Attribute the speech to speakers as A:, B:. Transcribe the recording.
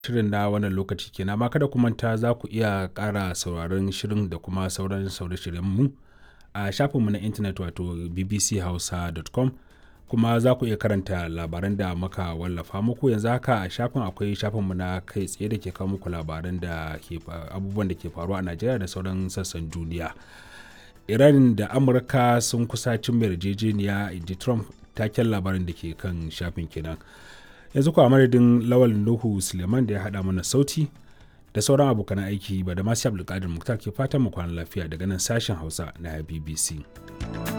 A: shirin na wannan lokaci kenan amma kada ku manta za ku iya ƙara sauraron shirin da kuma sauran sauran mu a shafinmu na intanet wato bbchausa.com kuma za ku iya karanta labaran da muka wallafa muku yanzu haka a shafin akwai shafinmu na kai tsaye da ke kawo muku labaran da ke abubuwan da ke faruwa a najeriya da sauran sassan duniya iran da amurka sun kusa cin yarjejeniya inji trump taken labarin da ke kan shafin kenan yanzu kuwa madadin lawal nuhu suleiman da ya haɗa mana sauti da sauran abokan aiki ba da masu abdulkadir muktar ke fatan mu kwana lafiya daga nan sashen hausa na bbc